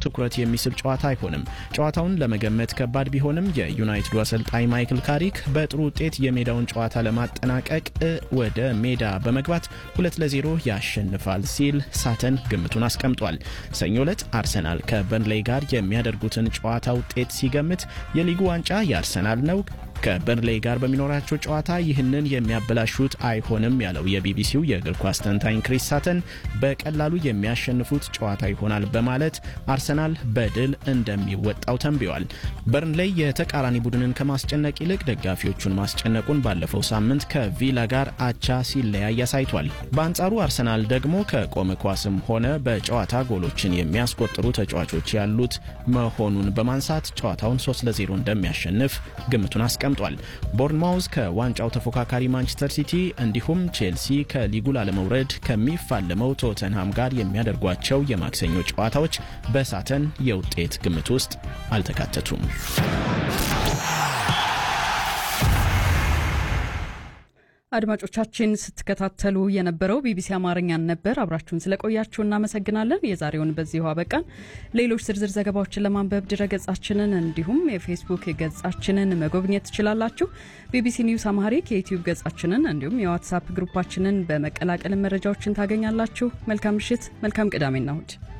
ትኩረት የሚስብ ጨዋታ አይሆንም። ጨዋታውን ለመገመት ከባድ ቢሆንም የዩናይትዱ አሰልጣኝ ማይክል ካሪክ በጥሩ ውጤት የሜዳውን ጨዋታ ለማጠናቀቅ ወደ ሜዳ በመግባት ሁለት ለዜሮ ያሸንፋል ሲል ሳተን ግምቱን አስቀምጧል። ሰኞ ዕለት አርሰናል ከበርንሌይ ጋር የሚያደርጉትን ጨዋታ ውጤት ሲገምት የሊጉ ዋንጫ የአርሰናል ነው ከበርንሌይ ጋር በሚኖራቸው ጨዋታ ይህንን የሚያበላሹት አይሆንም ያለው የቢቢሲው የእግር ኳስ ተንታኝ ክሪስ ሳተን በቀላሉ የሚያሸንፉት ጨዋታ ይሆናል በማለት አርሰናል በድል እንደሚወጣው ተንብዋል። በርንሌይ የተቃራኒ ቡድንን ከማስጨነቅ ይልቅ ደጋፊዎቹን ማስጨነቁን ባለፈው ሳምንት ከቪላ ጋር አቻ ሲለያይ አሳይቷል። በአንጻሩ አርሰናል ደግሞ ከቆመ ኳስም ሆነ በጨዋታ ጎሎችን የሚያስቆጥሩ ተጫዋቾች ያሉት መሆኑን በማንሳት ጨዋታውን 3 ለ0 እንደሚያሸንፍ ግምቱን አስቀምጧል ተቀምጧል። ቦርንማውዝ ከዋንጫው ተፎካካሪ ማንቸስተር ሲቲ እንዲሁም ቼልሲ ከሊጉ ላለመውረድ ከሚፋለመው ቶተንሃም ጋር የሚያደርጓቸው የማክሰኞ ጨዋታዎች በሳተን የውጤት ግምት ውስጥ አልተካተቱም። አድማጮቻችን ስትከታተሉ የነበረው ቢቢሲ አማርኛን ነበር። አብራችሁን ስለቆያችሁ እናመሰግናለን። የዛሬውን በዚሁ አበቃን። ሌሎች ዝርዝር ዘገባዎችን ለማንበብ ድረገጻችንን እንዲሁም የፌስቡክ ገጻችንን መጎብኘት ትችላላችሁ። ቢቢሲ ኒውስ አማሪክ የዩትዩብ ገጻችንን እንዲሁም የዋትሳፕ ግሩፓችንን በመቀላቀል መረጃዎችን ታገኛላችሁ። መልካም ምሽት፣ መልካም ቅዳሜና እሁድ